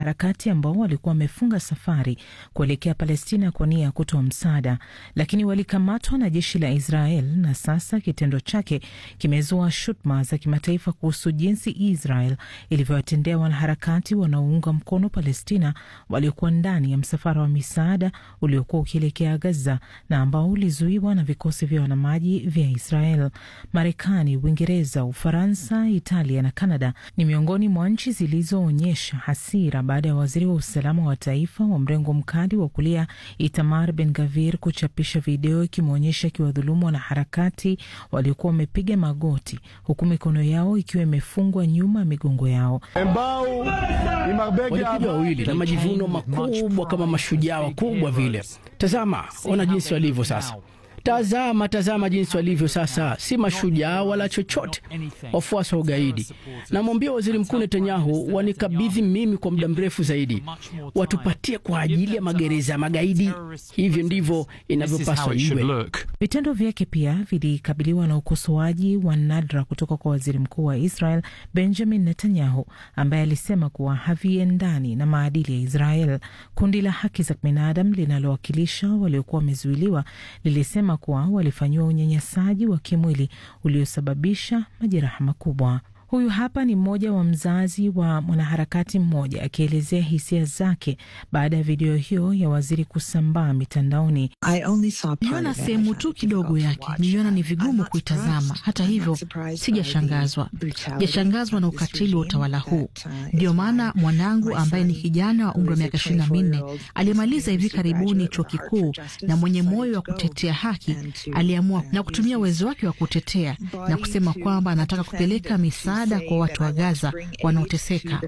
wanaharakati ambao walikuwa wamefunga safari kuelekea Palestina kwa nia ya kutoa msaada, lakini walikamatwa na jeshi la Israel, na sasa kitendo chake kimezua shutuma za kimataifa kuhusu jinsi Israel ilivyowatendea wanaharakati wanaounga mkono Palestina waliokuwa ndani ya msafara wa misaada uliokuwa ukielekea Gaza na ambao ulizuiwa na vikosi vya wanamaji vya Israel. Marekani, Uingereza, Ufaransa, Italia na Kanada ni miongoni mwa nchi zilizoonyesha hasira baada ya waziri wa usalama wa taifa wa mrengo mkali wa kulia Itamar Ben Gavir kuchapisha video ikimwonyesha akiwadhulumu wanaharakati waliokuwa wamepiga magoti huku mikono yao ikiwa imefungwa nyuma ya migongo yao. Walikuja wawili na majivuno makubwa kama mashujaa wakubwa vile. Tazama, ona jinsi walivyo sasa. Tazama, tazama jinsi walivyo sasa, si mashujaa wala chochote, wafuasi wa ugaidi. Namwambia waziri mkuu Netanyahu wanikabidhi mimi kwa muda mrefu zaidi, watupatie kwa ajili ya magereza ya magaidi. Hivyo ndivyo inavyopaswa iwe. Vitendo vyake pia vilikabiliwa na ukosoaji wa nadra kutoka kwa waziri mkuu wa Israel Benjamin Netanyahu, ambaye alisema kuwa haviendani na maadili ya Israel. Kundi la haki za binadamu linalowakilisha waliokuwa wamezuiliwa lilisema kuwa walifanyiwa unyanyasaji wa kimwili uliosababisha majeraha makubwa. Huyu hapa ni mmoja wa mzazi wa mwanaharakati mmoja akielezea hisia zake baada ya video hiyo ya waziri kusambaa mitandaoni. Niliona sehemu tu kidogo yake, niliona ni vigumu kuitazama. Hata hivyo, sijashangazwa, sijashangazwa na ukatili wa utawala huu. Ndio maana mwanangu ambaye ni kijana wa umri wa miaka ishirini na minne aliyemaliza hivi karibuni chuo kikuu na mwenye moyo wa kutetea haki aliamua na kutumia uwezo wake wa kutetea na kusema kwamba anataka kupeleka misaada kwa watu wa Gaza wanaoteseka.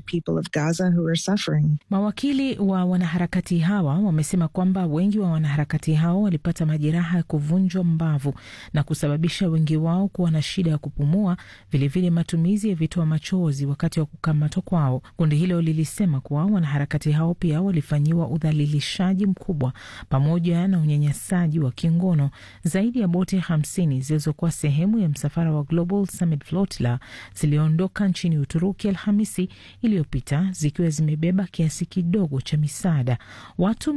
Mawakili wa wanaharakati hawa wamesema kwamba wengi wa wanaharakati hao walipata majeraha ya kuvunjwa mbavu na kusababisha wengi wao kuwa na shida ya kupumua, vilevile matumizi ya vitoa machozi wakati wa kukamatwa kwao. Kundi hilo lilisema kuwa wanaharakati hao pia walifanyiwa udhalilishaji mkubwa pamoja na unyanyasaji wa kingono. Zaidi ya boti hamsini zilizokuwa sehemu ya msafara wa Global Summit Flotilla ziliondoka nchini Uturuki Alhamisi iliyopita zikiwa zimebeba kiasi kidogo cha misaada. Watu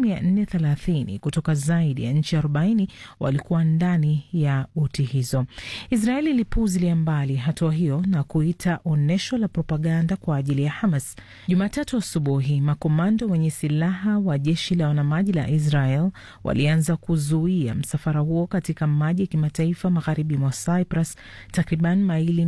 430 kutoka zaidi ya nchi 40 walikuwa ndani ya boti hizo. Israeli ilipuuzilia mbali hatua hiyo na kuita onyesho la propaganda kwa ajili ya Hamas. Jumatatu asubuhi, makomando wenye silaha wa jeshi la wanamaji la Israel walianza kuzuia msafara huo katika maji ya kimataifa magharibi mwa Cyprus, takriban maili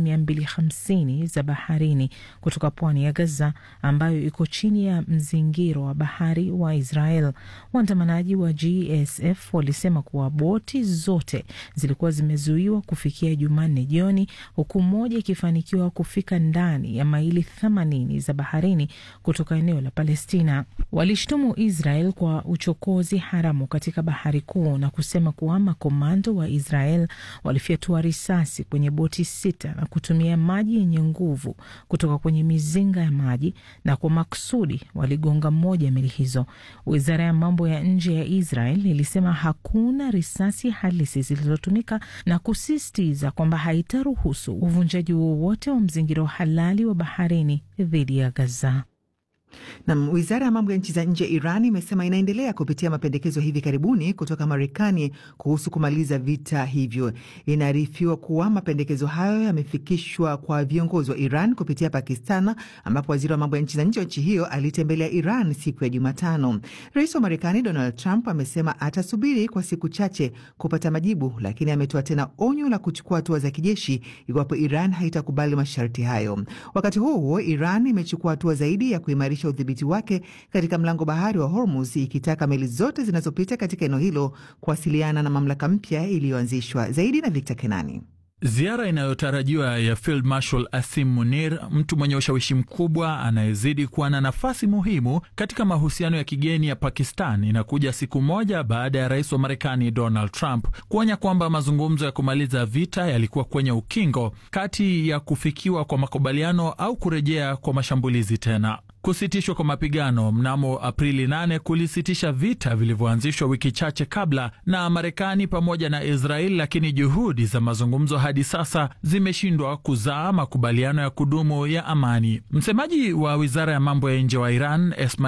250 za baharini kutoka pwani ya Gaza ambayo iko chini ya mzingiro wa bahari wa Israel. Waandamanaji wa GSF walisema kuwa boti zote zilikuwa zimezuiwa kufikia Jumanne jioni, huku moja ikifanikiwa kufika ndani ya maili 80 za baharini kutoka eneo la Palestina. Walishtumu Israel kwa uchokozi haramu katika bahari kuu na kusema kuwa makomando wa Israel walifyatua risasi kwenye boti sita na kutumia maji yenye nguvu kutoka kwenye mizinga ya maji na kwa makusudi waligonga moja ya meli hizo. Wizara ya mambo ya nje ya Israel ilisema hakuna risasi halisi zilizotumika na kusisitiza kwamba haitaruhusu uvunjaji wowote wa mzingiro halali wa baharini dhidi ya Gaza. Nam, wizara ya mambo ya nchi za nje ya Iran imesema inaendelea kupitia mapendekezo hivi karibuni kutoka Marekani kuhusu kumaliza vita hivyo. Inaarifiwa kuwa mapendekezo hayo yamefikishwa kwa viongozi wa Iran kupitia Pakistan, ambapo waziri wa mambo ya nchi za nje wa nchi hiyo alitembelea Iran siku ya Jumatano. Rais wa Marekani Donald Trump amesema atasubiri kwa siku chache kupata majibu, lakini ametoa tena onyo la kuchukua hatua za kijeshi iwapo Iran haitakubali masharti hayo. Wakati huo huo, Iran imechukua hatua zaidi ya kuimarisha udhibiti wake katika mlango bahari wa Hormuz ikitaka meli zote zinazopita katika eneo hilo kuwasiliana na mamlaka mpya iliyoanzishwa. Zaidi na Victor Kenani. Ziara inayotarajiwa ya Field Marshal Asim Munir, mtu mwenye ushawishi mkubwa anayezidi kuwa na nafasi muhimu katika mahusiano ya kigeni ya Pakistan, inakuja siku moja baada ya rais wa Marekani Donald Trump kuonya kwamba mazungumzo ya kumaliza vita yalikuwa kwenye ukingo kati ya kufikiwa kwa makubaliano au kurejea kwa mashambulizi tena. Kusitishwa kwa mapigano mnamo Aprili 8 kulisitisha vita vilivyoanzishwa wiki chache kabla na Marekani pamoja na Israeli, lakini juhudi za mazungumzo hadi sasa zimeshindwa kuzaa makubaliano ya kudumu ya amani. Msemaji wa wizara ya mambo ya nje wa Iran